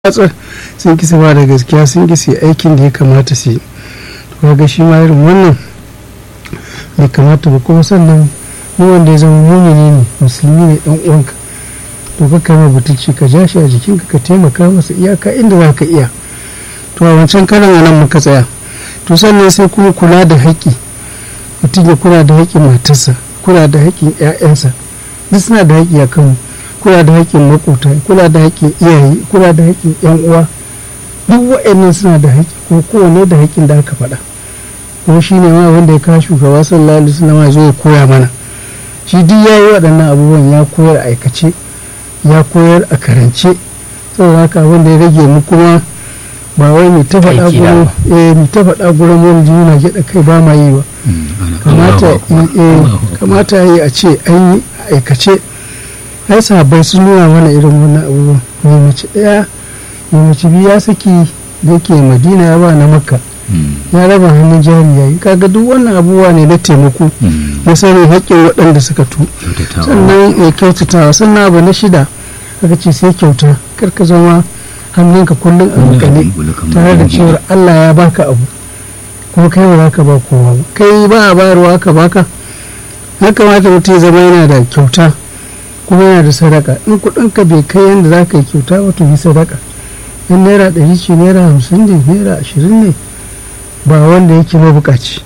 watsar sun kisa ba da gaskiya sun kisa aikin da ya kamata su yi to kaga shi ma irin wannan bai kamata ba kuma sannan mu wanda ya zama mumini ne musulmi ne dan uwanka to ka kama butulci ka ja shi a jikinka ka taimaka masa iyaka inda za ka iya to a wancan karan anan muka tsaya to sannan sai kuma kula da haƙƙi mutum ya kula da haƙƙin matarsa kula da haƙƙin 'ya'yansa duk suna da haƙƙi a kanmu kula da haƙƙin makota kula da haƙƙin iyaye kula da haƙƙin yan uwa duk waɗannan suna da haƙƙi ko kowane da haƙƙin da aka faɗa kuma shi ne ma wanda ya kawo shugaba sallallahu alaihi wasallam ya zo ya koya mana shi duk ya yi waɗannan abubuwan ya koyar a aikace ya koyar a karance saboda haka wanda ya rage mu kuma ba wai mu ta faɗa gurin eh mu ta faɗa gurin wani juna gyaɗa kai ba ma yi ba kamata kamata yi a ce an yi aikace ai sahabbai sun nuna mana irin wannan abubuwan mai mace ɗaya mai mace biyu ya saki da yake madina ya ba na makka ya raba hannun jari yayi kaga duk wannan abubuwa ne na taimako na sanin haƙƙin waɗanda suka tu sannan ya kyautatawa sannan abu na shida aka ce sai kyauta kar ka zama hannunka kullum a makale tare da cewar Allah ya baka abu kuma kai ba za ka ba kowa ba kai ba a bayarwa ka baka ya kamata mutum ya zama yana da kyauta kuma yana da sadaka in kuɗinka bai kai yadda za ka yi kyauta ba to yi sadaka in naira ɗari ce naira hamsin ne naira ashirin ne ba wanda yake mabukaci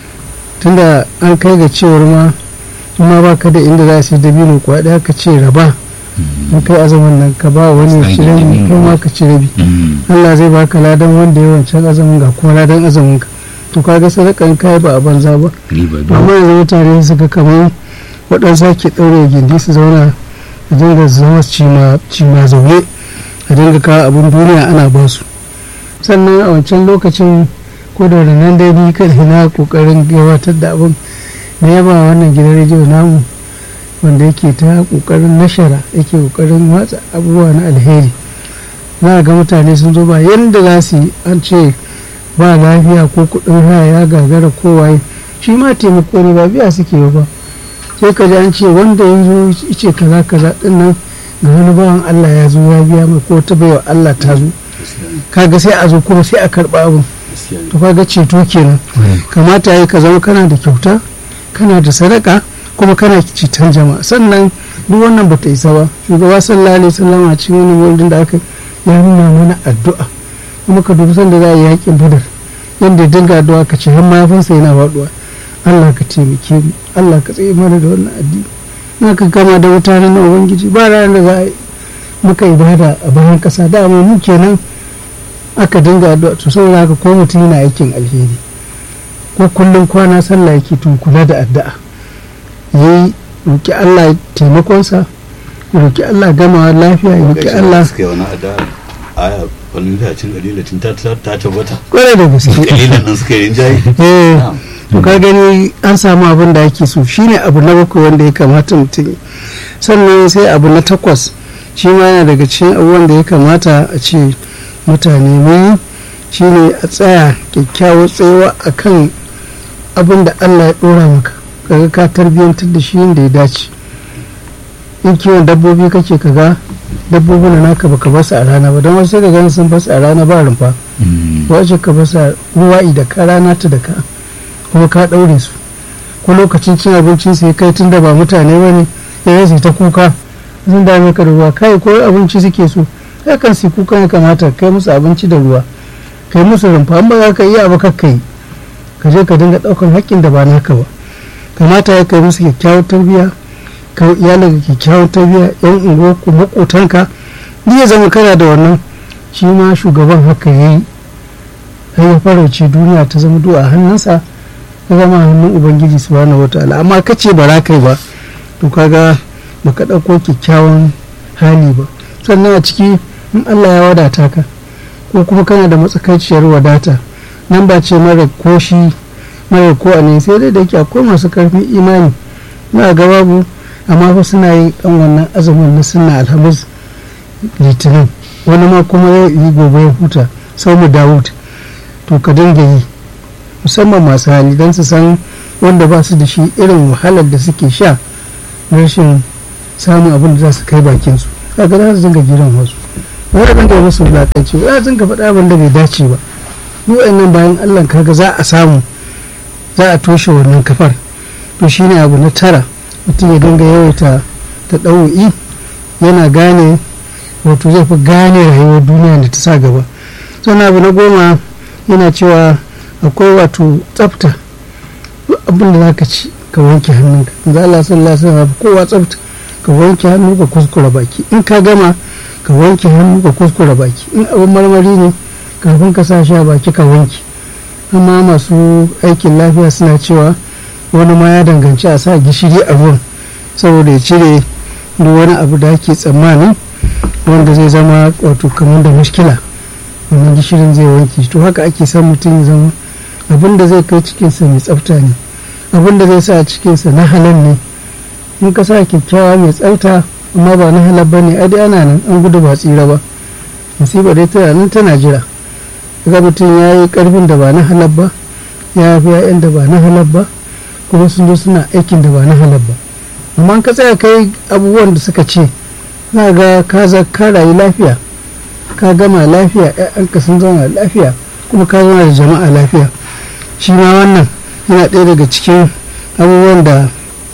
tunda an kai ga cewar ma ma ba ka da inda za su yi dabino kuwa ɗaya ka ce raba in kai azumin nan ka ba wani ya ci rabi kai ma ka ci rabi Allah zai baka ladan wanda ya wancan azumin ga kuma ladan azumin ka to kaga sadakan kai ba a banza ba amma yanzu mutane suka kamar waɗansu ake ɗaure gindi su zauna a dinga zama cima zaune a dinga kawo abin duniya ana ba su sannan a wancan lokacin ko da nan dai ni kada na kokarin gabatar da abin na yaba wannan gidan rediyo namu wanda yake ta kokarin nashara yake kokarin watsa abubuwa na alheri za ga mutane sun zo ba yadda za su yi an ce ba lafiya ko kuɗin haya ya gagara kowaye shi ma taimako ne ba biya suke ba sai ka ji an ce wanda ya zo ce kaza kaza din nan ga wani bawan Allah ya zo ya biya mai ko ta baiwa Allah ta zo kaga sai a zo kuma sai a karba abin to kaga ceto kenan kamata yi ka zama kana da kyauta kana da sadaka kuma kana citan jama'a sannan duk wannan bata isa ba shugaba sallallahu alaihi wasallam a cikin wani wurin da aka ya nuna mana addu'a kuma ka dubi sanda za a yi yakin badar yadda dinga addu'a ka ce har mayafinsa yana faduwa Allah ka taimake mu Allah ka tsaye mana da wannan addini na ka gama da mutane na ubangiji ba ranar da za a muka ibada a bayan kasa da mu kenan aka dinga addu'a to saboda haka ko mutum yana aikin alheri ko kullum kwana sallah yake to kula da addu'a yayi roki Allah taimakonsa roki Allah gama lafiya roki Allah suka yi wani addu'a aya wani cin kalilatin ta tabbata kwarai da gaske kalilan nan suka yi jayi eh to ka gani an samu abin da ake so shine abu na bakwai wanda ya kamata mutum sannan sai abu na takwas shi ma yana daga cikin abubuwan da ya kamata a ce mutane mun shine a tsaya kyakkyawar tsayawa a kan abin da allah ya ɗora maka kaga ka tarbiyyantar da shi da ya dace in kiwon dabbobi kake kaga dabbobi na naka baka basu a rana ba don wasu da ganin sun basu a rana ba rumfa wace ka basu ruwa da ka rana ta da ka kuma ka ɗaure su ko lokacin cin abincin sai kai tun da ba mutane ba ne ya yi ta kuka sun dame ka da ruwa kai ko abinci suke so ya kan su kuka ya kamata kai musu abinci da ruwa kai musu rumfa an ba za ka iya abu kakka yi ka je ka dinga ɗaukar haƙƙin da ba naka ba kamata ya kai musu kyakkyawar tarbiyya ka iyalin ka kyakkyawar tarbiyya yan unguwa ku maƙotanka ni ya zama kana da wannan shi ma shugaban haka ya yi har ya farauce duniya ta zama du'a hannunsa ka zama hannun ubangiji subhanahu wataala amma ka ce ba za ka yi ba to kaga baka ɗauko kyakkyawan hali ba sannan a ciki in Allah ya wadata ka ko kuma kana da matsakaiciyar wadata nan ba ce mara koshi mara ko a ne sai dai da yake akwai masu karfin imani na ga babu amma fa suna yin dan wannan azumin na sunna alhamis litinin wani ma kuma ya yi gobe ya huta sau mu dawud to ka dinga yi musamman masu hali don su san wanda ba su da shi irin wahalar da suke sha rashin samun abin da za su kai bakinsu kaga za su dinga jiran wasu ba za a dinga musu wulaƙanci ba za a dinga faɗa abin da bai dace ba duk nan bayan allah kaga za a samu za a toshe wannan kafar to shine abu na tara mutum ya dinga yawaita ta ɗau'i yana gane wato zai fi gane rayuwar duniya da ta sa gaba sannan abu na goma yana cewa akwai wato tsafta abin da zaka ci ka wanke hannunka za Allah sallallahu alaihi wasallam kowa tsafta ka wanke hannu ka kuskura baki in ka gama ka wanke hannu ka kuskura baki in abin marmari ne kafin ka sa shi a baki ka wanke amma masu aikin lafiya suna cewa wani ma ya danganci a sa gishiri a ruwan saboda ya cire duk wani abu da ake tsammanin wanda zai zama wato kamar da mushkila wannan gishirin zai wanke to haka ake son mutum ya zama abin da zai kai cikinsa mai tsafta ne abin da zai sa cikinsa na halal ne in ka sa kyakkyawa mai tsafta amma ba na halal ba ne dai ana nan an gudu ba tsira ba musiba dai tana nan tana jira ga mutum ya yi karfin da ba na halal ba ya fi ya'yan da ba na halal ba kuma sun zo suna aikin da ba na halal ba amma ka tsaya kai abubuwan da suka ce za ga ka ka rayu lafiya ka gama lafiya ‘ya'yanka sun zama lafiya kuma ka zama da jama'a lafiya shi ma wannan yana ɗaya daga cikin abubuwan da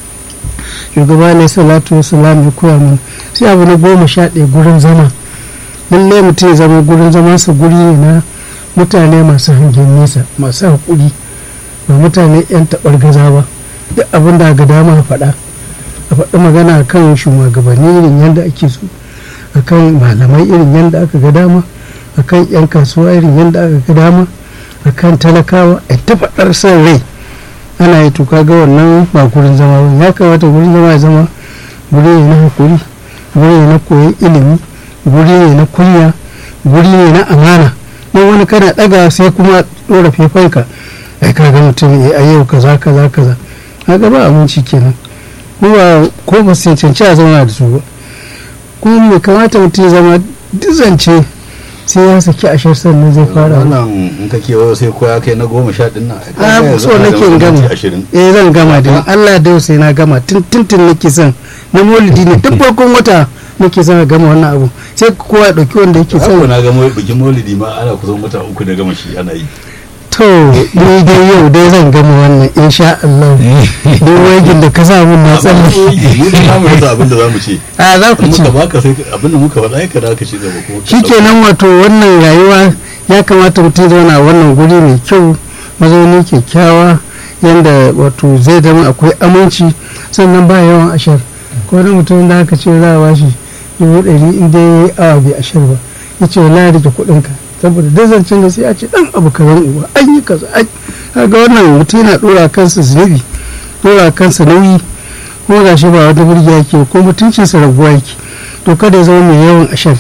shugaba ne salatu wa salam ya koya mana sai abu na goma sha ɗaya gurin zama lalle mutum ya zama gurin zamansa guri ne na mutane masu hangen nesa masu haƙuri ba mutane 'yan taɓar gaza ba duk abin da ga dama faɗa a faɗi magana kan shugabanni irin yadda ake so akan malamai irin yadda aka ga dama akan 'yan kasuwa irin yadda aka ga dama akan talakawa a ta faɗar son rai ana yi tuka ga wannan ba gurin zama ba ya kamata gurin zama ya zama guri ne na hakuri guri ne na koyon ilimi guri ne na kunya guri ne na amana don wani kana ɗaga sai kuma ɗora fefanka ai ka ga mutum a yau kaza kaza kaza haka ba aminci kenan kuma ko ba su cancanci a zauna da su ba kuma mai kamata mutum ya zama dizance sai ya saki ashar sannan zai fara wannan in ka kewayo sai ko ya kai na goma sha ɗin nan a so nake in gama eh zan gama da Allah da sai na gama tun tun nake son na maulidi ne duk farkon wata nake son a gama wannan abu sai kowa ya dauki wanda yake son na ga bikin maulidi ma ana kusan wata uku da gama shi ana yi to ni dai yau dai zan gama wannan insha Allah don wagin da ka samu na tsalle mu da namu yasa abin da zamu ce a za ku ci muka baka sai abin da muka faɗa ka da ka ci gaba kuma shikenan wato wannan rayuwa ya kamata mutum zauna a wannan guri mai kyau mazauni kyakkyawa yanda wato zai zama akwai aminci sannan ba yawan ashar ko wani mutum da aka ce za a bashi dubu ɗari in dai ya yi awa bai ashar ba ya ce wala rike kuɗinka saboda duk zancen da sai a ce dan abu karen uba an yi kaza kaga wannan mutum yana dora kansa zunubi dora kansa nauyi ko ga shi ba wata burgiya yake ko mutuncinsa raguwa yake to kada ya zama mai yawan ashar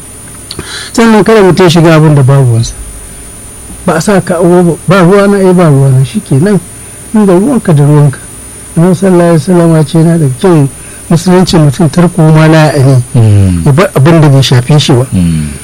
sannan kada mutum shiga abin da babu wansa ba a sa ka awo ba ruwa na ai ba ruwa na shikenan inda ruwanka da ruwanka annabi sallallahu alaihi wasallam ce yana da kyau musulunci mutum tarko ma la ne ya bar abin da bai shafe shi ba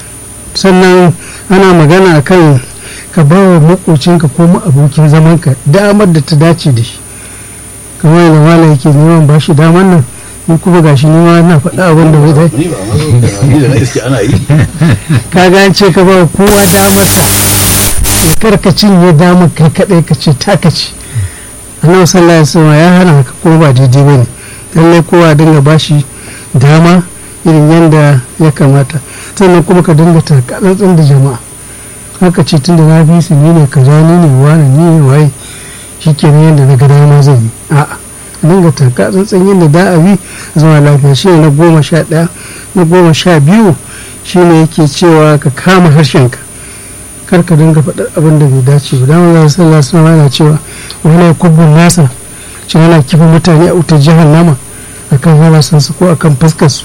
sannan ana magana kan ka ba wa makocinka ko abokin zamanka damar da ta dace da shi kamar yadda malam yake neman ba shi damar nan ni kuma gashi ni ma na faɗa abin da bai dai ni ba ma zo ni da na iske ana yi ka ga an ce ka ba kowa damar sa ya karka cinye damar kai kadai ka ce taka ce annabi sallallahu alaihi wasallam ya hana haka ko ba daidai bane lallai kowa dinga bashi dama irin yadda ya kamata sannan kuma ka dinga takatsantsan da jama'a haka ce tun da na fi su ni ne kaza ni ne wani ni ne waye shi ke yadda na gada ma zan yi a'a a dinga takatsantsan yadda da a bi zama lafiya shi ne na goma sha ɗaya na goma sha biyu shi ne yake cewa ka kama harshenka kar ka dinga faɗar abin da bai dace ba dama za su sallah suna yana cewa wani ya kubbun nasa shi yana kifa mutane a wutar jahannama akan halasansu ko akan fuskarsu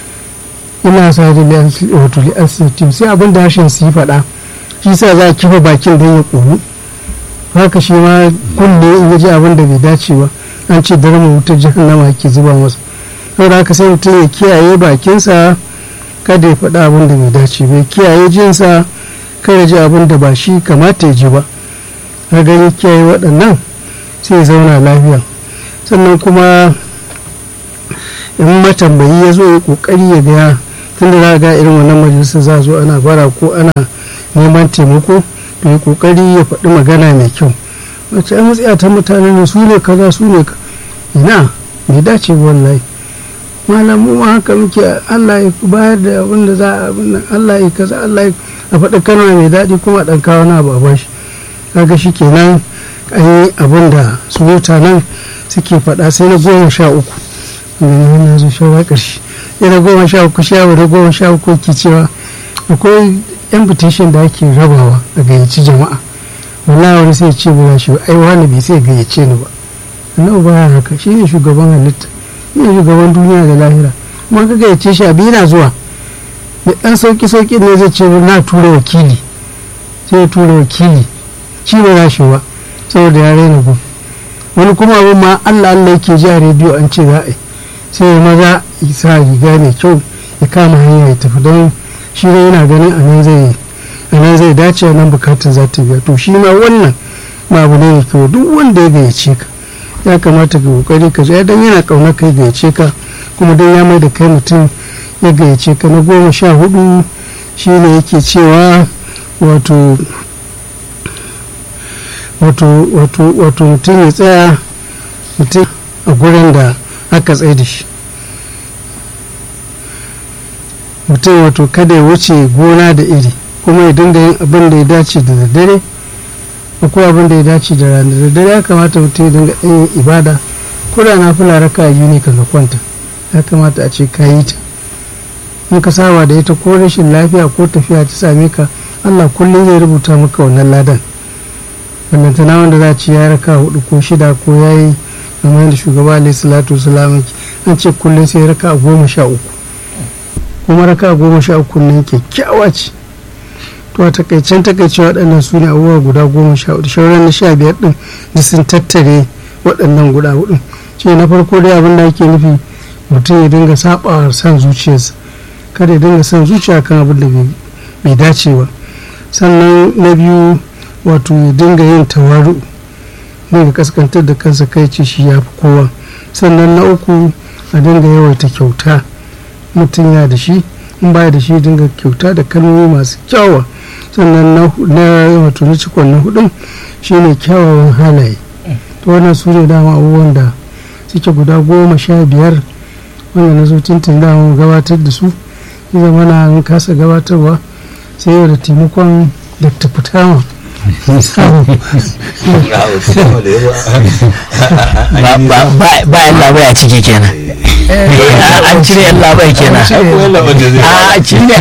ina sa da wato li'asitim sai abin da harshen su yi faɗa shi sa za a kifa bakin don ya ƙonu haka shi ma kunne in ya ji abin da bai dace ba an ce darma wutar jahannama ke zuba masa saboda haka sai mutum ya kiyaye bakinsa kada ya faɗa abin da bai dace ba kiyaye jinsa kada ji abin da ba shi kamata ya ji ba ka gani kiyaye waɗannan sai ya zauna lafiya sannan kuma in matambayi ya zo ya ƙoƙari ya ga tunda za ga irin wannan majalisar za zo ana bara ko ana neman taimako to ya kokari ya faɗi magana mai kyau wacce ai matsaya ta mutanen su ne kaza su ne ina bai dace wallahi malamu ma haka muke Allah ya bayar da abin da za a abin nan Allah ya kaza Allah ya a faɗi kalma mai daɗi kuma ɗan kawo na ba bashi kaga shi kenan an yi abin da su mutanen suke faɗa sai na goma sha uku wani na zo shawa ƙarshe sai na goma sha uku shawa da goma sha uku ke cewa akwai invitation da ake rabawa a gayyaci jama'a wallahi wani sai ce ba shi ai wani bai sai gayyace ni ba annabi baya haka shine shugaban halitta shine shugaban duniya da lahira kuma ka gayyace shi abi yana zuwa da dan sauki sauki ne zai ce na tura wakili sai ya tura wakili shi ba za shi ba saboda ya raina gun wani kuma abin ma Allah Allah yake ji a rediyo an ce za a yi sai ya maza ya sa riga mai kyau ya kama hanya ya tafi don shi ne yana ganin a nan zai a nan zai dace a nan bukatar za ta biya to shi ma wannan ma abu ne da kyau duk wanda ya gayyace ka ya kamata ka kokari ka je dan yana kauna kai gayyace ka kuma dan ya mai da kai mutum ya gayyace ka na goma sha hudu shine yake cewa wato wato wato wato mutum ya tsaya mutum a gurin da aka tsaye da shi mutum wato kada ya wuce gona da iri kuma ya dinga yin abin da ya dace da daddare akwai abin da ya dace da rana da daddare ya kamata mutum ya dinga yin ibada ko da na fula raka biyu ne kaga kwanta ya kamata a ce ka yi ta in ka saba da ita ko rashin lafiya ko tafiya ta same ka allah kullum zai rubuta maka wannan ladan wannan tana wanda za a ce ya raka hudu ko shida ko ya yi kamar da shugaba alayhi salatu wasalam an ce kullum sai raka goma sha uku kuma raka goma sha uku nan kyakkyawa ce to a takaicen takaice waɗannan su ne abubuwa guda goma sha hudu shauran na sha biyar ɗin da sun tattare waɗannan guda hudu ce na farko dai abin da ake nufi mutum ya dinga saɓawa san zuciyarsa kada ya dinga son zuciya kan abin da bai dace ba sannan na biyu wato ya dinga yin tawaru dinga kaskantar da kansa kai ce shi ya fi kowa sannan na uku a dinga yawaita kyauta mutum ya da shi in baya da shi dinga kyauta da kalmomi masu kyawa sannan na wato na cikon na hudun shine kyawawan halaye to wannan su ne dama abubuwan da suke guda goma sha biyar wanda na zo tuntun dama gabatar da su ya zama na kasa gabatarwa sai yau da taimakon da tafutama ba yan labai a ciki kenan an cire yan labai kenan a cire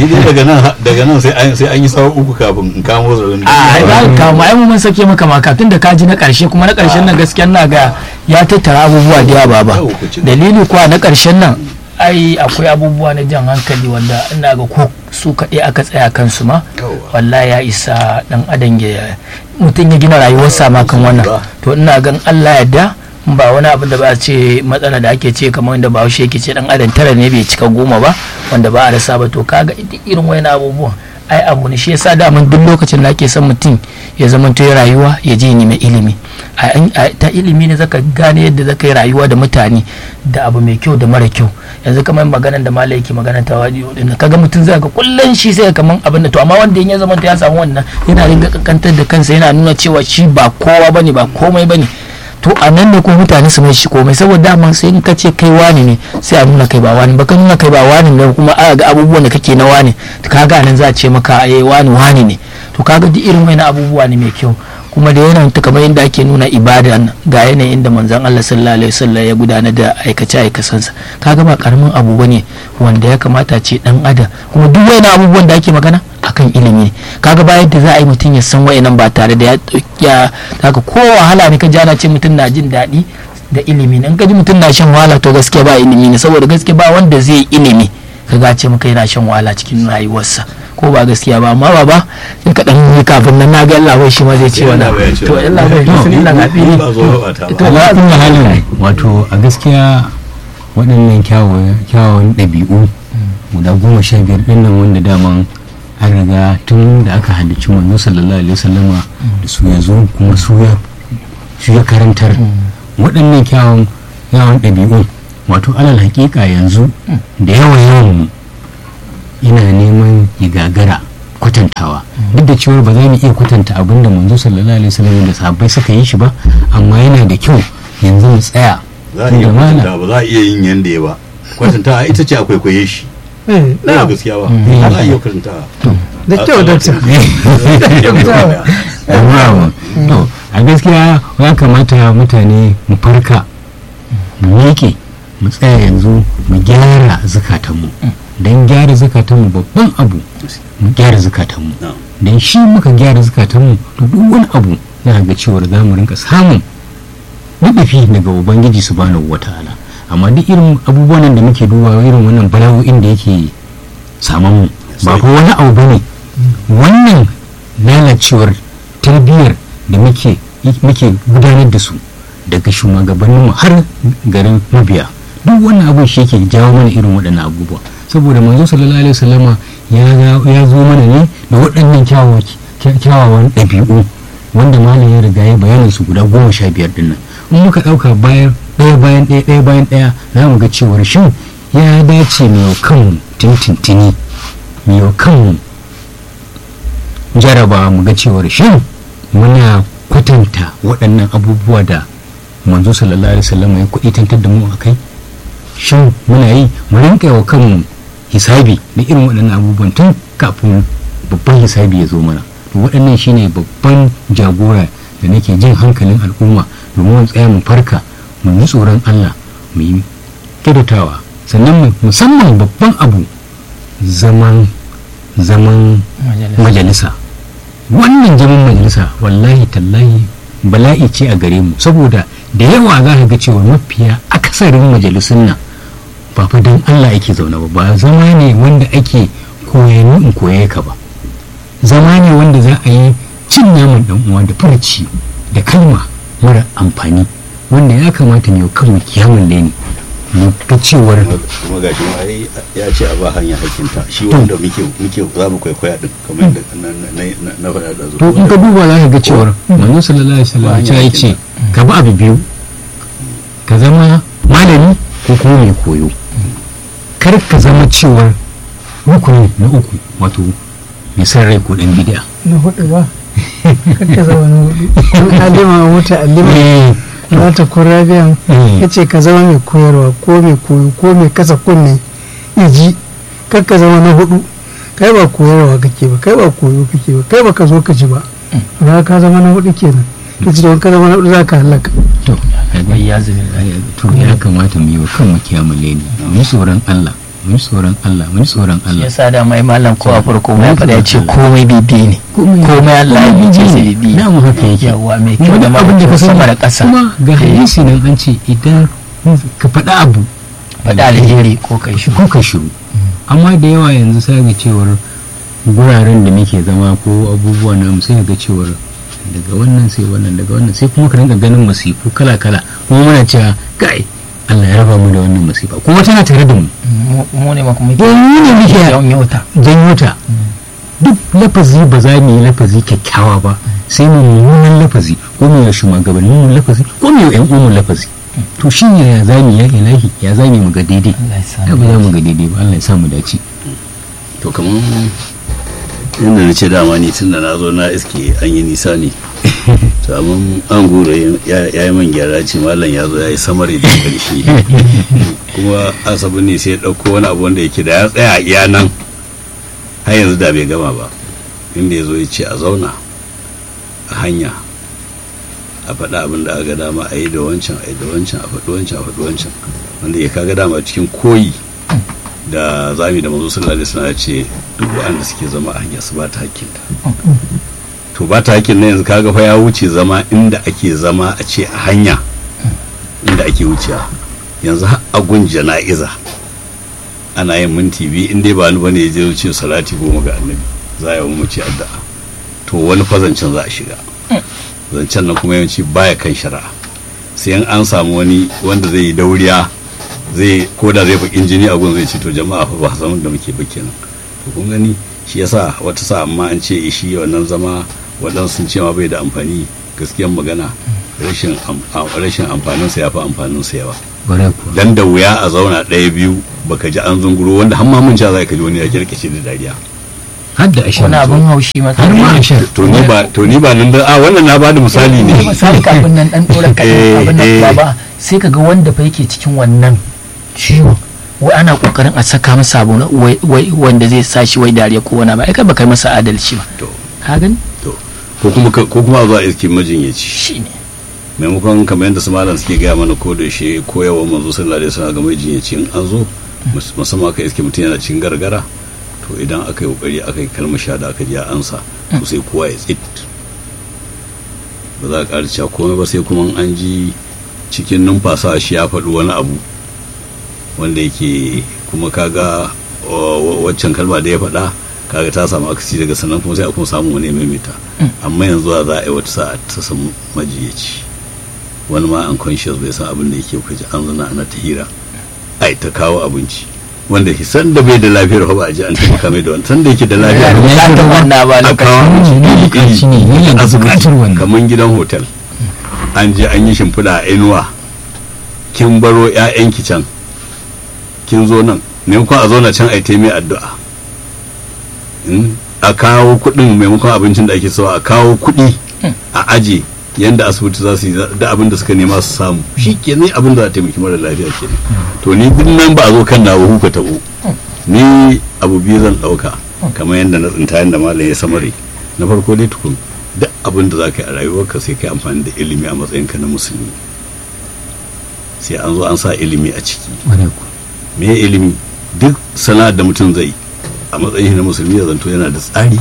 daga nan sai an yi sawa uku kafin in kamo zaune a za ka kama ai mun sake maka maka tun da kaji na karshe kuma na karshen nan gaskiya na ga ya tattara abubuwa da yawa baba dalili kuwa na karshen nan ai akwai abubuwa na jan hankali wanda ina ga ko su kaɗai aka tsaya kansu ma wallahi ya isa dan adam ya mutum ya gina rayuwarsa ma kan wannan to ina gan Allah yadda ba wani abin da ba a ce matsala da ake ce kamar wanda bahaushe yake ce dan adam tara ne bai cika goma ba wanda ba a rasa ba to kaga irin wani abubuwan ai abu ne shi yasa daman duk lokacin da ake son mutum ya zama to rayuwa ya je ni mai ilimi ta ilimi ne zaka gane yadda zaka yi rayuwa da mutane da abu mai kyau da mara kyau yanzu kamar maganan da malai yake magana ta wadi din kaga mutum zai ga kullun shi sai kaman abin da to amma wanda ya zama to ya samu wannan yana ringa kankantar da kansa yana nuna cewa shi ba kowa bane ba komai bane to a nan ne kuma mutane su mai shi komai saboda dama sai in ka ce kai wani ne sai a nuna kai ba wani ba ka nuna kai ba wani ne kuma a ga abubuwan da kake na wani kaga nan za a ce maka eh wani wani ne to kaga duk irin wani abubuwa ne mai kyau kuma da yanayin ta kamar yadda ake nuna ibada ga yanayin da manzon Allah sallallahu alaihi wasallam ya gudanar da aikace aikasansa kaga ba karamin abu bane wanda ya kamata ce dan adam kuma duk wani abubuwan da ake magana akan ilimi kaga bayan da za a yi mutum ya san wayannan ba tare da ya kaga ko wahala ne ka ji ana ce mutum na jin daɗi da ilimi in ka ji mutum na shan wahala to gaskiya ba ilimi ne saboda gaskiya ba wanda zai ilimi kaga ce maka yana shan wahala cikin rayuwarsa ko ba gaskiya ba amma baba sai ka dan yi kafin nan naga Allah bai shi ma zai ce wannan to Allah bai sun Allah ga fili to ala kullu halin wato a gaskiya waɗannan kyawun ɗabi'u guda goma sha biyar ɗin nan wanda daman an riga tun da aka halicci manzo sallallahu alaihi wasallama da su ya zo kuma su ya su ya karantar waɗannan kyawun kyawun ɗabi'u wato alal hakika yanzu da yawan yawan mu ina neman ya gagara kwatantawa duk da cewar ba za mu iya kwatanta abin da manzo sallallahu alaihi wasallam da sahabbai suka yi shi ba amma yana da kyau yanzu mu tsaya za a iya kwatanta ba za a iya yin yanda ya ba kwatanta ita ce akwai kwaye shi Eh, na na gaskiya ba Mm. za a iya kwatanta da kyau dakta Bravo. to a gaskiya ya kamata mutane mu farka mu miƙe mu tsaya yanzu mu gyara zukatanmu don gyara zukatanmu babban abu mu gyara zukatanmu Na'am. don shi muka gyara zukatanmu to duk wani abu za ga cewar za mu rinka samun nufi daga ubangiji subhanahu wata'ala amma duk irin abubuwan nan da muke dubawa irin wannan bala'o'in da yake saman mu ba fa wani abu bane wannan lalacewar tarbiyyar da muke muke gudanar da su daga shugabanninmu har garin mabiya duk wannan abin shi yake jawo mana irin waɗannan abubuwa saboda manzo sallallahu alaihi wasallama ya ga- ya zo mana ne da waɗannan kyawawan kyawawan ɗabi'u wanda malam ya riga ya bayanin su guda goma sha biyar din nan in muka ɗauka bayan ɗaya bayan ɗaya ɗaya bayan ɗaya za mu ga cewar shin ya dace mai wa kanmu tintintini mai wa kanmu jaraba mu ga cewar shin muna kwatanta waɗannan abubuwa da manzo sallallahu alaihi wasallam ya kuɗi tantar da mu a kai shin muna yi mu rinka wa kanmu hisabi da irin waɗannan abubuwan tun kafin babban hisabi ya zo mana to waɗannan shine babban jagora da nake jin hankalin al'umma domin mu tsaya mu farka mu yi tsoron Allah mu yi kyautatawa sannan mu- musamman babban abu zaman zaman majalisa wannan zaman majalisa wallahi tallahi bala'i ce a gare mu saboda da yawa za ka ga cewa mafiya akasarin majalisun nan ba fa don Allah ake zaune ba ba zama ne wanda ake koyanu in koye ka ba zama ne wanda za a yi cin naman dan uwa da farci da kalma mara amfani wanda ya kamata ne kanmu kiyamun leni mu ga cewar kuma gashi ma ai ya ce a ba hanya hakinta shi wanda muke muke za mu kwaikwaya din kamar yadda na na na- na faɗa da to in ka duba za ka ga cewar manzo sallallahu alaihi wasallam Ba ya ce ka bi abu biyu ka zama malami ko kuma mai koyo kar ka zama cewar rukuni na uku wato mai san rai ko dan bid'a na hudu ba kakka zama na hudu an alima a wuta alima za ta kura biyan ya ce ka zama mai koyarwa ko mai koyo ko mai kasa kunne ya ji kakka zama na hudu kai ba koyarwa kake ba kai ba koyo kake ba kai ba ka zo ka ji ba ba ka zama na hudu kenan ka ci don ka zama na hudu za ka halaka to ya zubi to ya kamata mu yi wa kanmu kiyamun leni mu yi tsoron Allah mu yi tsoron Allah mu yi tsoron Allah ya sa da mai malam ko a farko mai faɗa ya ce komai bibi ne komai Allah ya bice sai bibi na mu haka yake yawa mai kyau da wani abin da ka mara sani sama da ƙasa kuma ga hadisi nan an ce idan ka faɗa abu faɗa alheri ko kai shi ko ka shiru amma da yawa yanzu sai ga cewar guraren da muke zama ko abubuwa na sai ga cewar daga wannan sai wannan daga wannan sai kuma ka rinka ganin masifu kala kala kuma muna cewa kai Allah ya raba mu da wannan masifa kuma tana tare da mu Mu- mu ne ma kuma don mu ne muke yawan yauta janyo ta duk lafazi ba za mu yi lafazi kyakkyawa ba sai mu mummunan lafazi ko mu yi shugabannin mu lafazi ko mu yi yan uwan mu lafazi to shi ne ya zami ya ilahi ya zami mu ga daidai Allah ya sa da ba za mu ga daidai ba Allah ya sa mu dace to kamar inda na ce dama ni tun da na zo na iske an yi nisa ne to amma an gura ya ya yi man gyara ce malam ya zo ya yi samari da karshe kuma asabi ne sai ya ɗauko wani abu wanda yake da ya tsaya a iya nan har yanzu da bai gama ba inda ya zo ya ce a zauna a hanya a faɗa abin da aka dama a yi da wancan a yi da wancan a faɗi wancan a faɗi wancan wanda ya kaga dama cikin koyi da zami da manzo sallallahu alaihi wasallam ya ce duk waɗanda suke zama a hanya su ba ta hakkinta to ba ta hakkin na yanzu kaga fa ya wuce zama inda ake zama a ce a hanya inda ake wucewa yanzu har a gun jana'iza ana yin minti biyu in dai ba ni bane ya je wuce salati goma ga annabi za a yi wa mace addu'a to wani fazancin za a shiga zancen nan kuma yawanci baya kan shari'a sai in an samu wani wanda zai yi dauriya zai ko da zai bakin jini a gun zai ce to jama'a fa ba zaman da muke ba kenan to kun gani shi yasa wata sa amma an ce shi wannan zama waɗansu sun ce ma bai da amfani gaskiyan magana rashin am- a- rashin amfanin sa yafi amfanin sa yawa bare ku dan da wuya a zauna ɗaya biyu baka ji an zunguro wanda har ma mun sha zai ka ji wani ya kirkice da dariya har da ashar wani abin haushi har ma matsala ashar to ni ba to ni ba nan da a wannan na bada misali ne misali kafin nan dan dora Eh, kai abin eh. nan ba sai kaga wanda fa yake cikin wannan ciwon wai ana kokarin a saka masa abu na wai wai wanda zai sa shi wai dariya ko wani ba ai kai ba kai masa adalci ba to ka gani to ko kuma ka- ko kuma a zo a iske majinyaci shine maimakon kamar yadda su malam suke gaya mana ko da shi koyawa manzo sallallahu alaihi wasallam ga majinyaci in an zo mus- musamman aka iske mutum yana cin gargara to idan aka yi kokari aka yi kalmar shahada aka ji a ansa to sai kowa ya tsit ba za a ƙara cewa komai ba sai kuma an ji cikin numfasa shi ya faɗi wani abu wanda yake kuma kaga wa- wa- waccan kalma da ya faɗa kaga ta samu akasi daga sannan kuma sai a kuma samu wani ya maimaita amma yanzu a za a yi wata sa'a ta samu majiyaci wani ma unconscious bai san abin da yake kaji an zana ana ta hira ai ta kawo abinci wanda shi san da bai da lafiyar ba a ji an taimaka mai da wani san da yake da lafiya ya ta wannan ba a kawo lokacin abinci ne iri bukaci ne iri yana da asibiti bukatar wannan. kamar gidan hotel an je an yi shimfiɗa a inuwa kin baro 'ya'yanki can kin zo nan maimakon a zauna can a yi mai addu'a in a kawo kuɗin maimakon abincin da ake sawa a kawo kuɗi a aje yanda asibiti za su yi da abin da suka nema su samu shi ke ne abin da za a taimaki mara lafiya ke to ni duk nan ba a zo kan na huka tabo ni abu biyu zan ɗauka kamar yadda na tsinta yadda malam ya samare na farko dai tukun duk abin da za ka yi a rayuwarka sai ka yi amfani da ilimi a matsayinka na musulmi sai an zo an sa ilimi a ciki Ƙwarai kuwa. me ya ilimi duk sana'ar da mutum zai a matsayin na musulmi ya zanto yana da tsari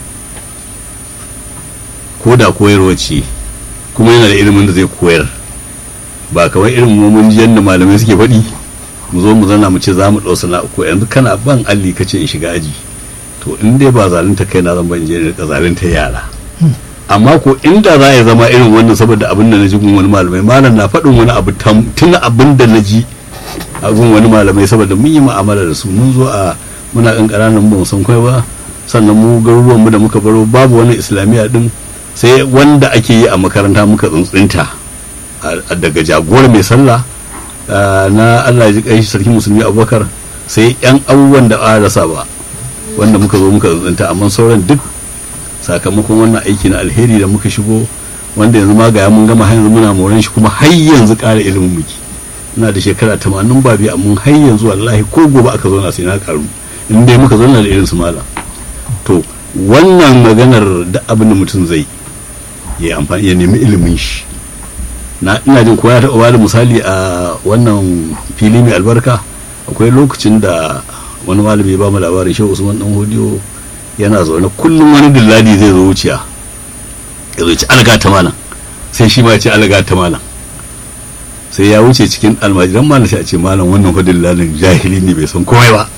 ko da koyarwa ce kuma yana da ilimin da zai koyar ba kamar irin mun ji yadda malamai suke faɗi mu zo mu zana mu ce za mu ɗau sana'a ko yanzu kana ban alli ka ce in shiga aji to in dai ba zalunta kai na zan ban je rika zalunta yara amma ko inda za ya zama irin wannan saboda abin da na ji gun wani malamai malam na faɗin wani abu tam- tun abin da na ji a gun wani malamai saboda mun yi mu'amala da su mun zo a muna kan ƙananan ba mu san kai ba sannan mu garuruwan mu da muka baro babu wani islamiyya din sai wanda ake yi a makaranta muka tsuntsunta a- a- daga jagora mai sallah a, na Allah ya ji kai sarki musulmi Abubakar sai yan abubuwan da ba a rasa ba wanda muka zo muka tsuntsunta amma sauran duk sakamakon wannan aiki na alheri da muka shigo wanda yanzu ma ga mun gama har yanzu muna moran shi kuma har yanzu ƙara ilimin muke ina da shekara tamanin ba biyu amma har yanzu wallahi ko gobe aka zauna sai na karu in dai muka zauna da irin su malam to wannan maganar da abin da mutum zai ya yi amfani ya nemi ilimin shi na ina jin ko ya taɓa bada misali a wannan fili mai albarka akwai lokacin da wani malami ya ba mu labarin shehu usman dan hodiyo yana zaune kullum wani dilladi zai zo wuciya ya zo ci alga ta malam sai shi ma ya ce alga ta malam sai ya wuce cikin almajiran malam sai a ce malam wannan hudun lalin jahili ne bai san komai ba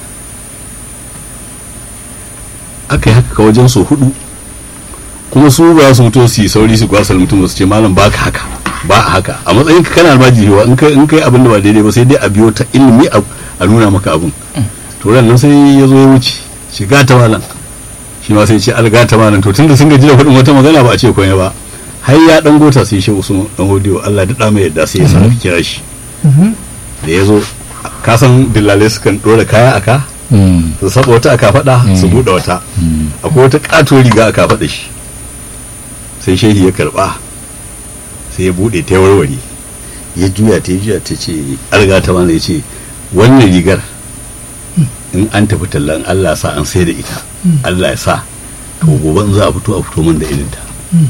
aka yi haka ka wajen so hudu kuma su ba su mutu su yi sauri su kwasar mutum su ce malam ba ka haka ba a haka a matsayin ka kana almajiri wa in kai in kai abin da ba daidai ba sai dai a biyo ta ilimi a a nuna maka abin to ran nan sai ya zo ya wuce shiga ta malam shi ma sai ce alga ta malam to tunda sun gaji da hudun wata magana ba a ce komai ba har ya dan gota sai shi usman dan hodiyo Allah da da mai yadda sai ya sa aka kira shi da ya zo ka san dillale sukan dora kaya aka Mm. su saba wata aka faɗa su Mm. buɗe wata Mm. akwai wata ƙato riga aka faɗa shi sai shehi ya karɓa sai ya buɗe ta warware ya juya ta ya juya ta ce alga ta mana ya ce wannan rigar in an tafi tallan Allah sa an sai da ita Allah ya sa to gobe in za a fito a fito min da irinta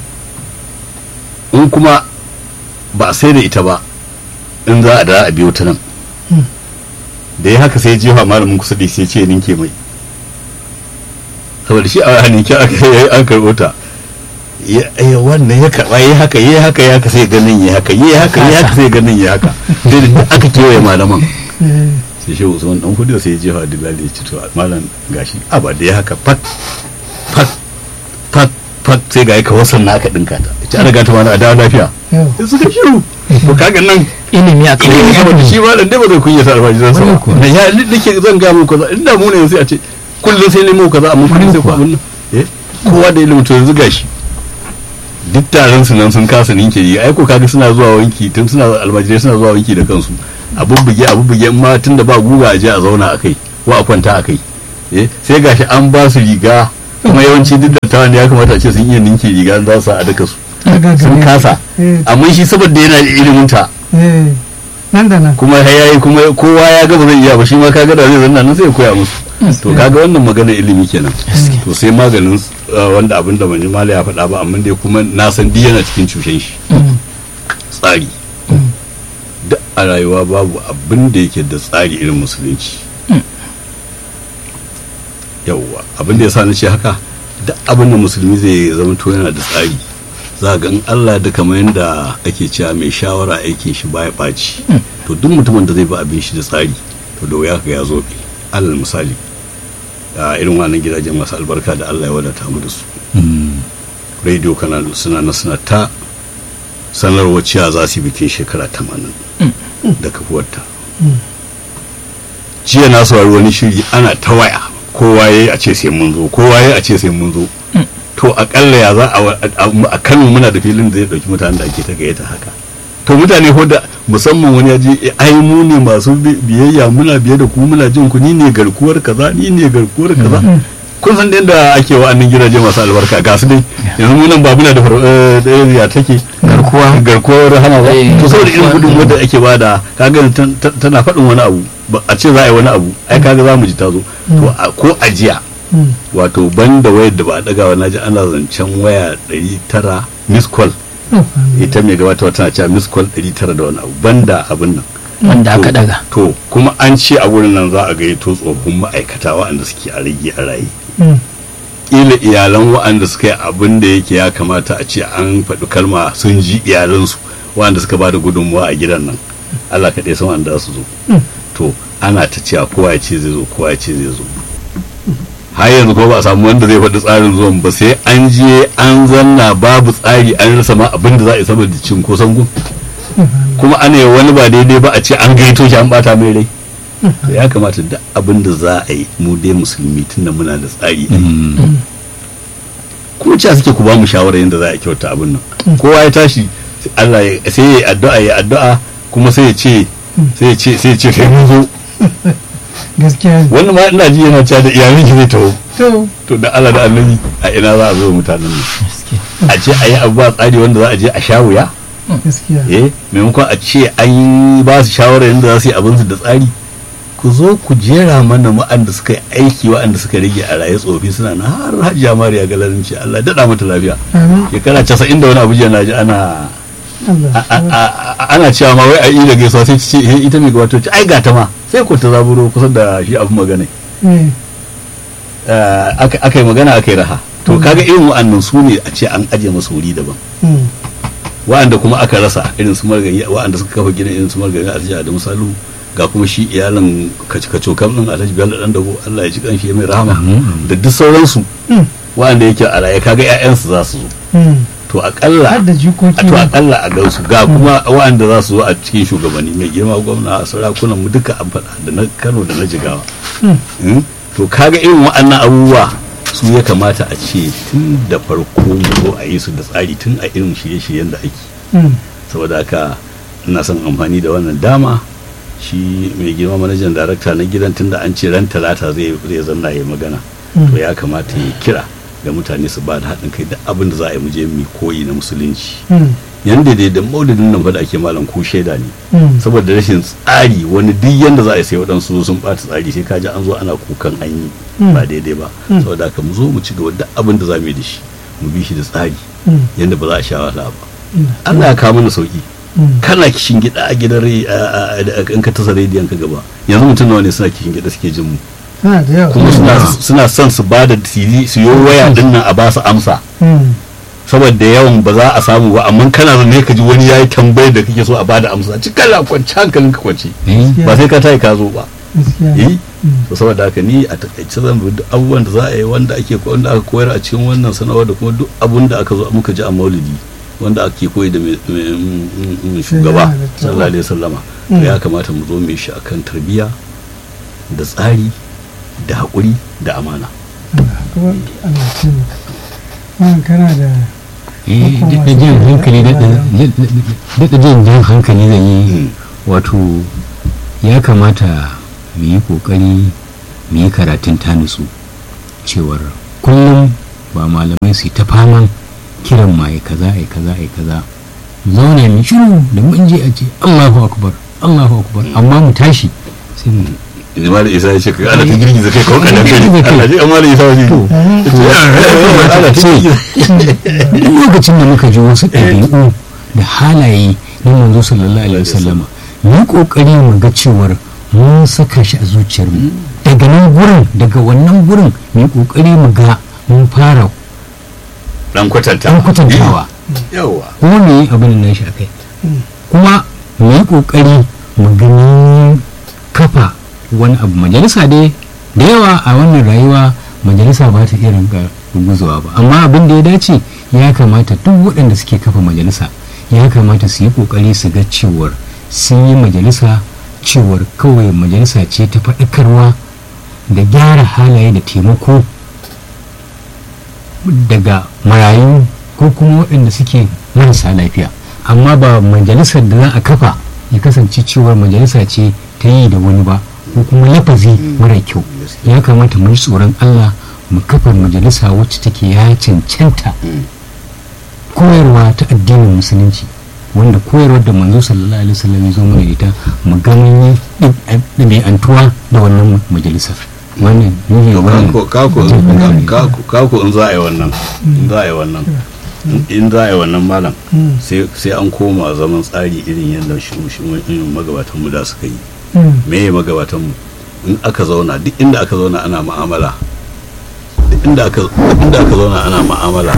in kuma ba a sai da ita ba in za a da a biyo ta nan da ya haka sai jefa malamin kusa da sai ce ninke mai saboda shi a hannun ki aka yi an karɓo ta ya ya wannan ya karɓa ya haka ya haka ya haka sai ganin ya haka ya haka ya haka sai ganin ya haka sai da duk aka kewaye malaman sai shi usman dan kudu sai ya jefa dilali ya ci to malam gashi a ba da ya haka fat fat fat fat sai ga ka wasan na aka dinka ta ita an riga ta mana a dawo lafiya yau suka shiru to kaga nan ilimi a ilimi kawai saboda shi ma dan dai ba zai kunya sa alfajiran sa Wannan ba kuwa. da ya nake zan ga muku kaza inda mu ne yanzu a ce kullum sai nemo kaza amma kullum sai ku abin nan eh kowa da ilimin to yanzu gashi duk taron su nan sun kasa ninke yi ai ko kaga suna zuwa wanki tun suna almajirai suna zuwa wanki da kansu a bubbuge a bubbuge in ma tun da ba guga a je a zauna a kai ko a kwanta a kai eh sai gashi an ba su riga kuma yawanci duk da tawan ya kamata a ce sun iya ninke riga za su a daka su Daga sun gare kasa eh, amma shi saboda yana da ilimin ta eh, nan da nan kuma ya yayi kuma kowa ya ga ba zai iya ba shi ma kaga da zai zanna nan sai ya koya musu to kaga wannan magana ilimi kenan to sai maganin uh, wanda abin da mani mala ya faɗa ba amma dai kuma na san duk yana cikin cushen shi tsari duk a rayuwa babu abin da yake da tsari irin musulunci yawwa abin da ya sa na ce haka duk abin da musulmi zai zama to yana da tsari za ga in Allah da kamar yadda ake cewa mai shawara aikin shi baya ɓaci to duk mutumin da zai bi abin shi da tsari to da wuya ka ya zo alal misali a irin wannan gidajen masu albarka da Allah ya wadata mu da su radio kana suna na suna ta sanarwa cewa za su yi bikin shekara tamanin da kafuwarta jiya na saurari wani shiri ana ta waya kowa ya yi a ce sai mun zo kowa ya yi a ce sai mun zo to akalla ya za a kano muna da filin da zai dauki mutanen da ake ta gayyata haka to mutane ko da musamman wani ya je ai mu ne masu biyayya muna biye da ku muna jin ku ni ne garkuwar kaza ni ne garkuwar kaza kun san yadda ake wa'annan gidaje masu albarka ga su dai yanzu mu nan ba muna da ya take garkuwa garkuwar hana ba Eh, to saboda irin garkuwa. gudun wanda ake bada kaga tan- tan- tana faɗin wani abu ba a ce za a yi wani abu ai kaga za mu ji ta zo to a- ko ajiya Mm. wato banda wayar da ba a ɗaga wa naji ana zancen waya 900 miss call Oh, ita mai gabatarwa tana cewa miss call 900 da wani abu banda abin nan wanda aka To- daga to kuma an ce a wurin nan za a gayyato tsofaffin ma'aikata waɗanda suke a rage a raye mm. kila iyalan waɗanda suka yi abin da yake ya kamata a ce an faɗi kalma sun ji iyalansu waɗanda suka ba da gudunmuwa a gidan nan Allah kaɗai san wanda za su zo Mm. to ana ta cewa kowa ya ce zai zo kowa ya ce zai zo har yanzu kuma ba a samu wanda zai faɗi tsarin zuwan ba sai an je an zanna babu tsari an rasa ma abin da za a yi saboda cin ko sangun kuma ana yi wani ba daidai ba a ce an gaito shi an bata mai rai to ya kamata duk abin da za a yi mu dai musulmi tunda muna da tsari a yi kuma cewa suke ku ba mu shawara yadda za a kyauta abin nan kowa ya tashi Allah ya sai ya yi addu'a ya addu'a kuma sai ya ce sai ya ce sai ya ce sai mun zo gaskiya ne. wannan ma ina ji yana cewa da iyalin ki zai taho to to da Allah da annabi a ina za a zo mutanen nan a ce a yi abu ba tsari wanda za a je a sha wuya gaskiya eh maimakon a ce an yi ba su shawara yadda za su yi abinsu da tsari ku zo ku jera mana wa'anda suka yi aiki wa'anda suka rage a raye tsofi suna na har hajiya mariya galarin ce Allah daɗa mata lafiya amin shekara casa'in da wani abu jiya na ji ana Allah a- a- a- ana cewa ma wai a yi da gaisuwa sai ce "Eh, ita mai gabato ce ai gata ma sai ku ta zaburo kusa da shi abu magana eh Eh, aka aka yi magana aka yi raha to kaga irin wa'annan su ne a ce an aje masu wuri daban mm. wa'anda kuma aka rasa irin su margari wa'anda suka kafa gidan irin su margari a jiya da misalu ga kuma shi iyalan kaco kam din alhaji bello dan dago Allah ya ji kanshi ya mai rahama da duk sauransu Mm. wa'anda yake a raye kaga ƴaƴansu za su zo Mm. to akalla har da jikoki a to ma. akalla a gansu ga kuma wa'anda za su zo a cikin shugabanni mai girma gwamna a sarakunan mu duka an faɗa da na Kano da na Jigawa Mm. Mm? to kaga irin wa'annan abubuwa su ya kamata a ce tun da farko mu zo a yi su da tsari tun a irin shirye-shiryen da ake Mm. saboda haka ina son amfani da wannan dama shi mai girma manajan darakta na gidan tunda an ce ran talata zai zai zanna ya magana to ya kamata ya kira ga mutane su ba da haɗin kai da abin da za a yi muje mu koyi na musulunci Mm. yanda dai da maulidin nan fa da ake malam ko shaida ne Mm. saboda rashin tsari wani duk yanda za a yi sai waɗansu sun ɓata tsari sai kaji an zo ana kukan an yi Mm. ba daidai ba Mm. saboda haka mu zo mu ci gaba da abin da za mu yi da shi mu bi shi da tsari Mm. yanda ba za a sha wahala ba Mm. Allah ya kawo mana sauki Mm. kana kishin gida a gidan rai a- a- a- in ka tasa rediyon ka gaba yanzu mutum nawa ne suna kishin gida suke jin mu Suna da yawa kuma suna suna son su ba da tili su yi waya din nan a ba su amsa Mm. saboda yawan ba za a samu ba amma kana ne ka ji wani yayi tambayar da kake so a bada amsa ci kala kwanci hankalin ka kwanci ba sai ka tayi ka zo ba gaskiya ne. eh to saboda haka ni a takaice zan bi duk abubuwan da za a yi wanda ake wanda aka koyar a cikin wannan sanarwa da kuma duk abun da aka zo muka ji a maulidi wanda ake koyi da mai- mai- mm, mm, shugaba Shugaba. sallallahu alaihi wasallama to Mm. ya kamata mu zo mu yi shi akan tarbiyya da tsari da haƙuri da amana Allah kuma Allah ce maka wannan kana da eh daɗa jan hankali daɗa jan jan hankali zan yi Mm. wato ya kamata mu yi kokari mu yi karatun ta nutsu cewar kullum ba malamai su yi ta faman kiran ma ai kaza ai kaza ai kaza mu zauna mu shiru da mun je a ce Allahu akbar Allahu akbar amma mu tashi sai mu Zama da isa ya ce ana ta girgiza kai kawai kadan kai Girgiza kai. Allah ji amma da isa waje ana ta girgiza duk lokacin da muka ji wasu ɗabi'u da halaye na manzo sallallahu alaihi wasallama mu yi kokari mu ga cewar mun saka shi a zuciyarmu daga nan gurin daga wannan gurin mu yi kokari mu ga mun fara dan kwatanta dan kwatantawa yawa kuma mu yi abin nan shi akai kuma mu yi kokari mu gani kafa wani abu majalisa dai da yawa a wannan rayuwa majalisa ba ta iya rinka ruguzawa ba amma abin da ya dace ya kamata duk waɗanda suke kafa majalisa ya kamata su yi kokari su ga cewar sun yi majalisa cewar kawai majalisa ce ta faɗakarwa da gyara halaye da taimako daga marayu ko kuma waɗanda suke marasa lafiya amma ba majalisar da za a kafa ya kasance cewar majalisa ce ta yi da wani ba ko kuma lafazi mara kyau ya kamata mu yi tsoron allah mu kafa majalisa wacce take ya cancanta koyarwa ta addinin musulunci wanda koyarwar da manzo sallallahu alaihi wasallam ya zo mana da ita mu ga mun yi ɗabi'antuwa da wannan majalisar wannan ne wannan kako kako kako kako in za a yi wannan in za a yi wannan in za a yi wannan malam sai sai an koma zaman tsari irin yadda shi shi magabatan mu da suka yi me ya magabatan mu in aka zauna duk inda aka zauna ana mu'amala duk inda aka duk inda aka zauna ana mu'amala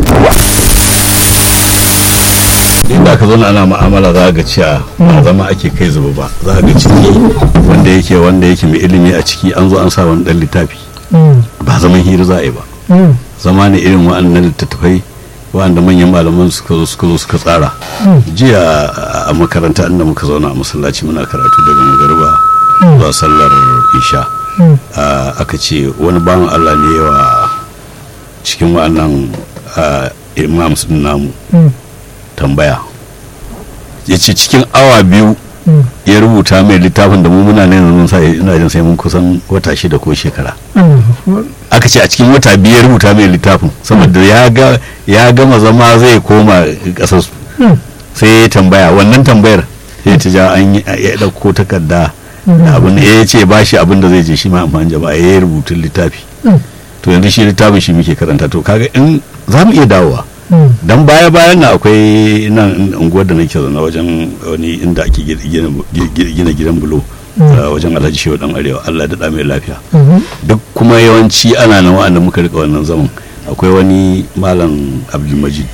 inda aka zauna ana mu'amala za ga cewa ba zama ake kai zuba ba za ga ciki wanda yake wanda yake mai ilimi a ciki an zo an sa wani dan littafi ba zaman hira za a yi ba zama ne irin wa'annan littattafai wa'anda manyan malaman suka zo suka zo suka tsara jiya a makaranta inda muka zauna a masallaci muna karatu daga magariba zuwa sallar isha aka ce wani bawan allah ne yawa cikin wa'annan imams din namu tambaya ya ce cikin awa biyu ya rubuta mai littafin da mu muna ne mun sa ina jin sai mun kusan wata shida ko shekara aka ce a cikin wata biyu ya rubuta mai littafin saboda ya ga ya gama zama zai koma kasar su sai ya tambaya wannan tambayar sai ta ja an ya dauko takarda da abin ya ce ba shi abin da zai je shi ma amfani jama'a ya yi rubutun littafi to yanzu shi littafin shi muke karanta to kaga in za mu iya dawowa dan baya bayan na akwai nan unguwar da nake zaune wajen wani inda ake gina gidan bulo wajen alhaji shehu dan arewa allah da mai lafiya duk kuma yawanci ana nan wa'anda muka rika wannan zaman akwai wani malam abdulmajid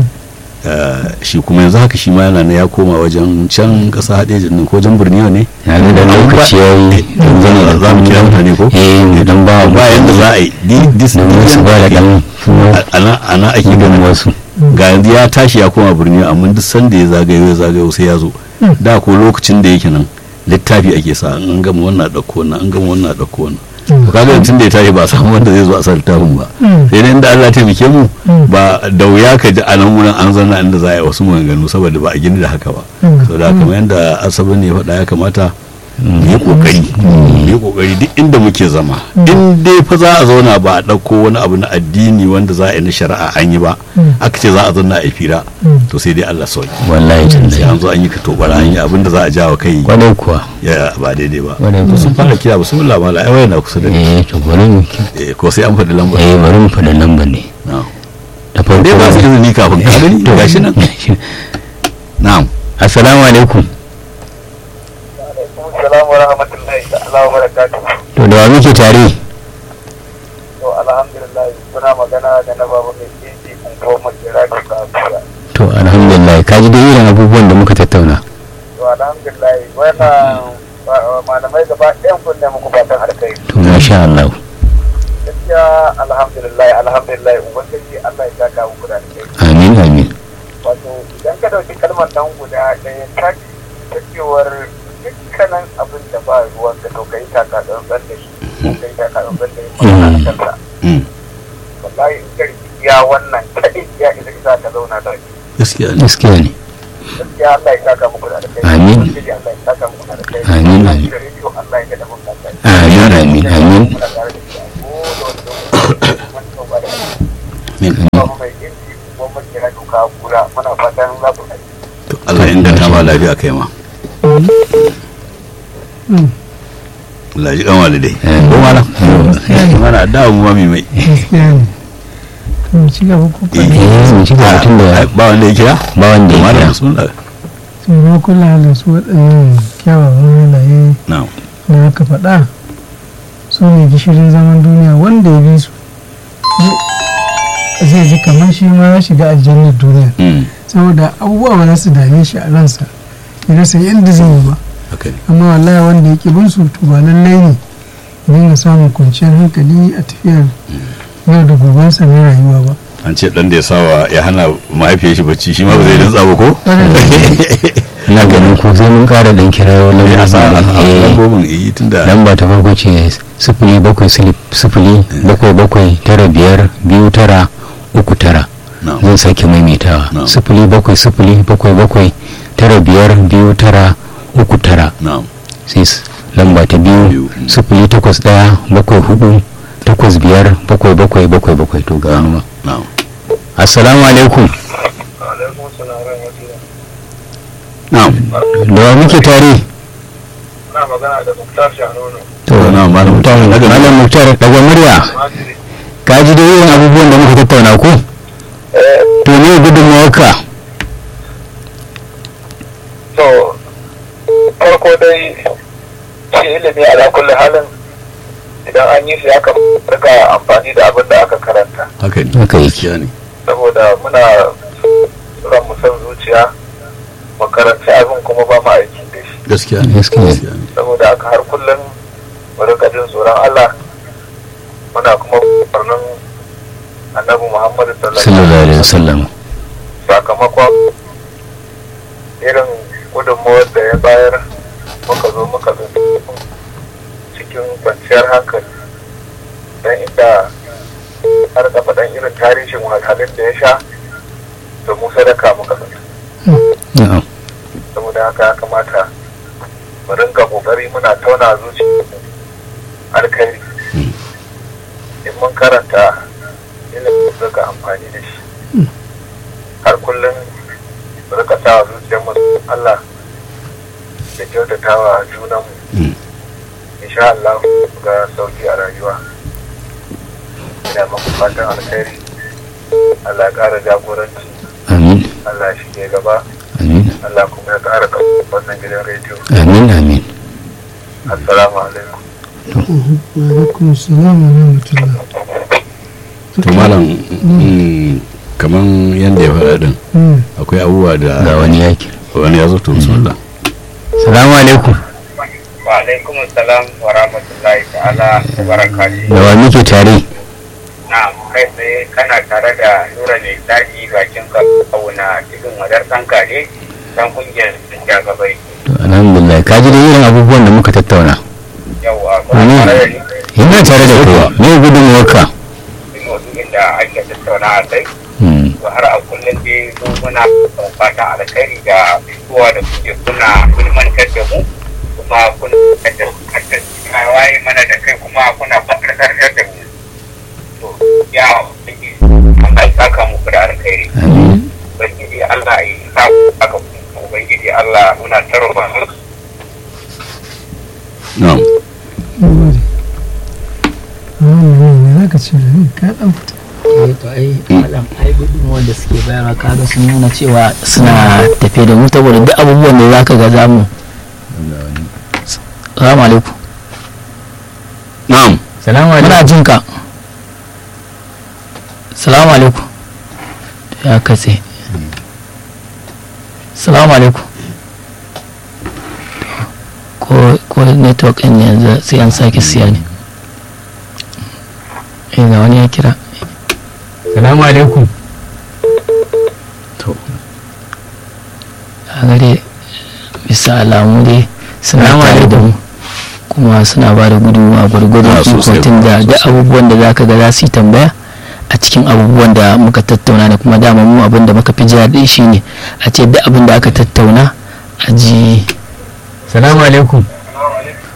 shi kuma yanzu haka shi ma yana ya koma wajen can kasa haɗe jirgin ko wajen birniwa ne ya ga da lokaci ya yi zan za mu kira mutane ko eh dan ba ba yanda za a yi dis su ba da dan ana ake ganin wasu ga yanzu ya tashi ya koma birni amma duk sanda ya zagayo ya zagayo sai ya zo da ko lokacin da yake nan littafi ake sa an gama wannan ɗauko wannan an gama wannan ɗauko wannan to kaga tun da ya tashi ba samu wanda zai zo a sa littafin ba sai dai inda Allah ya taimake mu ba da wuya ka ji a nan wurin an zanna inda za a yi wasu maganganu saboda ba a gini da haka ba saboda kamar yadda asabar ne ya faɗa ya kamata mu yi kokari mu yi kokari duk inda muke zama in dai fa za a zauna ba a ɗauko wani abu na addini wanda za a yi na shari'a an yi ba aka ce za a zauna a fira to sai dai Allah sauki wallahi sai tallahi an zo an yi ka tobara an yi abinda za a jawo kai kwadai kuwa ya ba daidai ba Wadai to kuwa. sun fara kira ba sun lama la ai na kusa da ni eh to bari mu Eh, ko sai an faɗi lambar eh bari mu faɗa lambar ne na'am da farko dai ba su izini kafin ka gani to gashi nan na'am assalamu alaikum Assalamu wa rahmatullahi ta'ala wa barakatuhu. to da wa muke tare To alhamdulillah muna magana da na babu mai tsinci kun kawo makera da kasuwa. to alhamdulillah ka ji dai irin abubuwan da muka tattauna To alhamdulillah wannan ba- malamai gaba ɗayan kun ne muku fatan alkai. to masha Allah Gaskiya alhamdulillah alhamdulillah ubangiji Allah ya saka muku da alkai. amin amin Wato idan ka ɗauki kalmar nan guda ɗaya ta ta cewar dukkanin abin da ba ruwan ka to kai taka tsantsan da shi ko kai taka tsantsan da shi magana a kansa. Mm. Wallahi in ka riƙi ya wannan kaɗai ya isa ka zauna da shi. gaskiya ne gaskiya ne gaskiya Allah ya saka muku da alkhairi Amin. Ubangiji Allah ya saka muku da alkhairi Amin, amin. Da rediyo Allah ya gada muku da alkhairi amin amin amin muna tare da shi a kowane lokaci mun tsoba da Amin. kuma mai inji ko mun kira duka kura muna fatan za ku kai To Allah ya inganta ma lafiya kai ma Allah ji kan walidai ko malam mana da mu ma mai mai gaskiya ne to mu ci gaba ko Eh, eh mu ci gaba tun da ba wanda ya kira ba wanda ya malam kira bismillah tsoro kula da su waɗannan kyawawan halaye na'am da aka faɗa su ne gishirin zaman duniya wanda ya bi su zai ji kamar shi ma ya shiga aljannar duniya Mm, saboda abubuwa ba za su dame shi a ransa ya rasa yadda zai yi ba haka ne amma wallahi wanda ya bin su to ba lallai ne ya dinga samun kwanciyar hankali a tafiyar yau da gobensa na rayuwa ba an ce dan da ya sawa ya hana mahaifiyar shi bacci shi ma ba zai rantsa ba ko ina ganin ko sai mun kara dan kirayo ya sa lambobin eh, lambobin yi tunda lamba ta farko ce sifili bakwai silif- sifili bakwai bakwai tara biyar biyu tara uku tara na'am zan sake maimaitawa Na'am. sifili bakwai sifili bakwai bakwai tara biyar biyu tara uku tara na'am sai s- lamba ta biyu Biyu. sifili takwas ɗaya bakwai hudu takwas biyar bakwai bakwai bakwai bakwai to ga wani ma na'am assalamu alaikum alaikum salam wa rahmatullah na'am da wa muke tare na magana da Muktar Shanono to Na, Malam Muktar. malam muktar daga murya Madrid ka ji da yin abubuwan da muka tattauna ko eh to ne gudunmawarka to farko dai shi ilimi ala kulli halin idan an yi shi aka rika amfani da abin da aka karanta haka ne Haka yake. gaskiya ne saboda muna ran mu san zuciya mu karanci abin kuma ba mu aiki da shi gaskiya ne Gaskiya ne. gaskiya ne saboda haka har kullum mu rika jin tsoron Allah muna kuma farnin annabi Muhammadu sallallahu alaihi wasallam sakamakon irin gudunmawar da ya bayar muka zo muka zo cikin kwanciyar hankali don inda har da faɗan irin tarihin wahalhalun da ya sha da mu sadaka muka zo na'am saboda haka ya kamata mu rinka kokari muna tauna zuci alkhairi in mun karanta ilimin mu rika amfani da shi har kullum mu rika sa zuciyar mu Allah da kyautatawa junan mu Mm. insha Allah ga sauki a rayuwa ina muku fatan alkhairi Allah ya ƙara jagoranci amin Allah shi ke gaba amin Allah kuma ya ƙara kan wannan gidan rediyo amin amin assalamu alaikum wa alaikum assalam wa rahmatullah to malam mm, kaman yanda ya faɗa din Mm. akwai abubuwa ga da wani yaki wani ya zo to bismillah salamu alaikum wa alaikum assalam wa rahmatullahi ta'ala wa barakatuh da wa muke tare na kai tsaye kana tare da nura ne daji bakin ka kauna cikin wadar ɗan kare dan kungiyar da gabai to alhamdulillah ka ji da irin abubuwan da muka tattauna yawa Amin. kuma tare da ni ina tare da kowa me gudunmawarka cikin maudu'in da ake tattauna a kai Hmm, to har a kullum dai zo muna fatan alkhairi da fitowa da kuke kuna ilmantar da mu kuma kuna da waye mana da kai kuma kuna fatarkar da mu to ya ubangiji Allah ya saka muku da alkhairi amin ubangiji Allah ya sa ku haka ubangiji Allah muna tarwa na'am Mun gode. Wannan ne za ka ce da ni ka ɗan fita. eh to ai malam ai gudunmuwar da suke bayarwa kaga sun nuna cewa suna tafe da mu saboda duk abubuwan da zaka ga zamu salamu alaikum na'am salamu muna jin ka salamu alaikum ya katse salamu alaikum ko ko network ɗin yanzu sai an sake siya ne eh ga wani ya kira salamu alaikum to a gare bisa alamu dai suna Salamu tare da mu kuma suna ba da gudunmawa gwargwadon Ah, sosai, ikotin da da sosai. abubuwan da zaka ga za su yi tambaya a cikin abubuwan da muka tattauna da kuma dama mu abin da muka fi ji daɗi shine a ce duk abin da aka tattauna a ji salamu alaikum